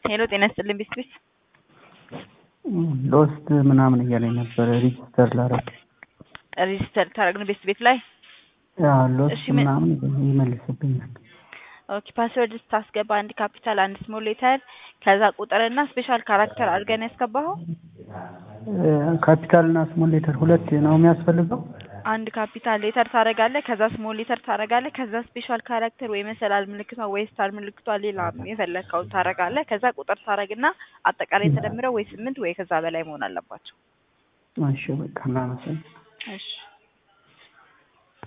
ሄሎ ጤና ይስጥልኝ ቢስቢስ ሎስት ምናምን እያለኝ ነበረ ሪጅስተር ላረግ ሬጅስተር ታደረግን ቤት ቤት ላይ ሎስት እሺ፣ ምን- ምናምን ይመልስብኛል። ኦኬ ፓስወርድ ስታስገባ አንድ ካፒታል አንድ ስሞል ሌተር ከዛ ቁጥርና ስፔሻል ካራክተር አድርገን ያስገባኸው ካፒታል እና ስሞል ሌተር ሁለት ነው የሚያስፈልገው። አንድ ካፒታል ሌተር ታደርጋለህ ከዛ ስሞል ሌተር ታደርጋለህ ከዛ ስፔሻል ካራክተር ወይ መሰላል ምልክቷ ወይ ስታር ምልክቷ ሌላ የፈለግከውን ታደርጋለህ ከዛ ቁጥር ታደርግና አጠቃላይ ተደምረው ወይ ስምንት ወይ ከዛ በላይ መሆን አለባቸው እሺ በቃ እናመሰግናለን። እሺ